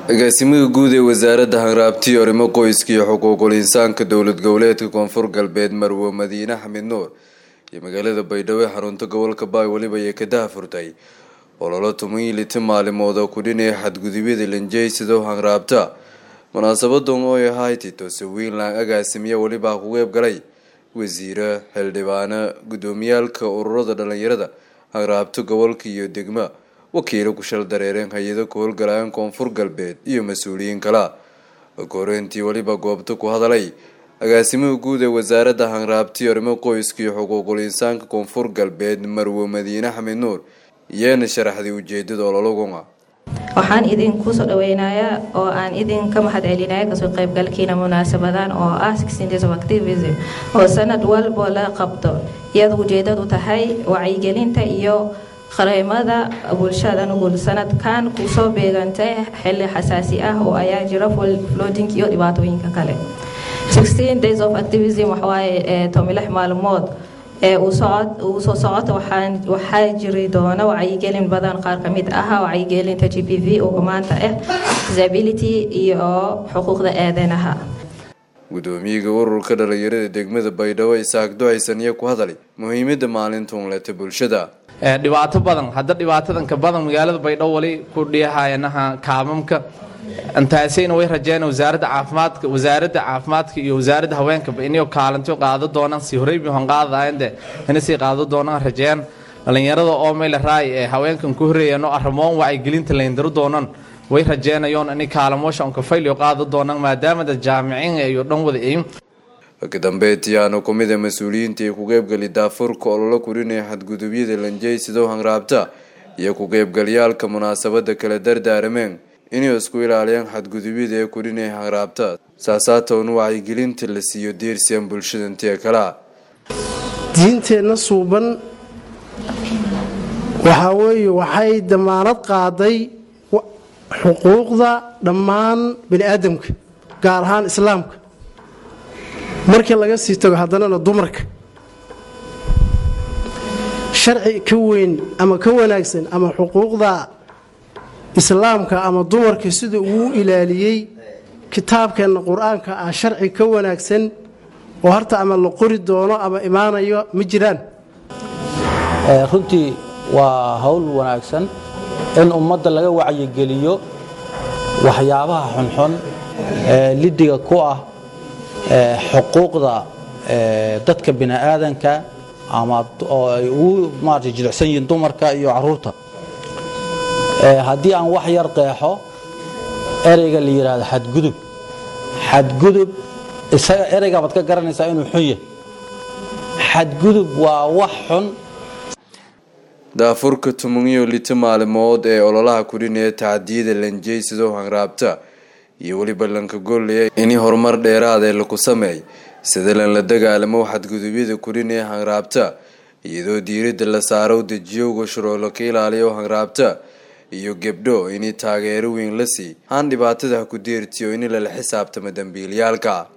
agaasimaha guud ee wasaaradda hanraabtiyo arrimo qoyska iyo xuquuqul insaanka dowlad goboleedka koonfur galbeed marwo madiine xamid nuur iyo magaalada baydhabo ee xarunta gobolka baay weliba ayay ka dahafurtay ololo tumayliti maalimood oo kudhinaya xadgudubyada lanjeysado hanraabta munaasabadan oo ay ahayd titose wiinland agaasimiya welibaa ku qeyb galay wasiire xildhibaano guddoomiyaalka ururada dhalinyarada hanraabta gobolka iyo degma wakiilo ku shal dareereen hay-ado ku howlgalayaan koonfur galbeed iyo mas-uuliyiin kala koreyntii weliba goobta ku hadalay agaasimaha guud ee wasaaradda hanraabtiyo arrimo qoyska iyo xuquuqul insaanka koonfur galbeed marwo madiine xamid nuur iyeena sharaxday ujeedada ololaguna waxaan idinku soo dhaweynayaa oo aan idinka mahad celinaya kasoo qaybgalkiina munaasabadan oo ah days of activism oo sanad walbo la qabto iyada ujeedadu tahay wacyigelinta iyo qareemada bulshada nugul sanadkan kusoo beegantay xili xasaasi ah oo ayaa jira flooding iyo dhibaatooyinka kale days of activism waxawaaye tomilix maalmood ee uu soo socota waxaa jiri doona wacyigelin badan qaar kamid ah wacyigelinta g p v oo maanta ah disability iyo xuquuqda aadanaha gudoomiyaga ururka dhalinyarada degmada baydhabo isaaq ducaysan iyo ku hadalay muhiimada maalinta unleta bulshada dhibaato badan hadda dhibaatadanka badan magaalada baydhabo wali ku dhiyahayanaha kaamamka intaasayna way rajeen wasaaradda caafimaadka wasaaradda caafimaadka iyo wasaaradda haweenkaba inay kaalinto qaado doonaan si horeybi hon qaadayande ina sii qaado doonaan rajeen dhalinyarada oo meel raay ee haweenkan ku horeeyano arrimoon wacyigelinta layndiro doonan way rajeenayoon inay kaalamoosha onka fayliyo qaado doonaan maadaama dad jaamiciin iyo dhan wada iin ka dambeetiyaana kumida mas-uuliyiinta ee ku qeybgali daafurka ololo kurinaya xadgudubyada lanjeysido hanraabta iyo ku qeybgalyaalka munaasabada kala dardaarameen inay isku ilaaliyaan xadgudubyada ee kudhinaya hanraabta saasaatoon wacyigelinta la siiyo deersiyan bulshada intee kalea diinteenna suuban waxaa weeye waxay damaanad qaaday xuquuqda dhammaan bani aadamka gaar ahaan islaamka markii laga sii tago haddanana dumarka sharci ka weyn ama ka wanaagsan ama xuquuqda islaamka ama dumarka sida uu ilaaliyey kitaabkeenna qur-aanka ah sharci ka wanaagsan oo harta ama la qori doono ama imaanayo ma jiraan runtii waa hawl wanaagsan in ummadda laga wacyigeliyo waxyaabaha xunxun ee lidiga ku ah xuquuqda dadka bini'aadanka ama oo ay ugu maarata jilicsan yihiin dumarka iyo caruurta haddii aan wax yar qeexo ereyga la yidhaahdo xadgudub xadgudub isaga ereyga baad ka garanaysaa inuu xun yahay xadgudub waa wax xun daafurka tumanyo lita maalimood ee ololaha kudhinaya tacdiyada lanjeysado hanraabta iyo weliba lanka gollaya in horumar dheeraadee laku sameey sida lan la dagaalamo xadgudubyada kudhinaya hanraabta iyadoo diiradda la saaro dejiyowga shuruulo ka ilaaliyo hanraabta iyo gebdho inay taageero weyn la sii haan dhibaatada ha ku deertiyo in lala xisaabtamo dambiilayaalka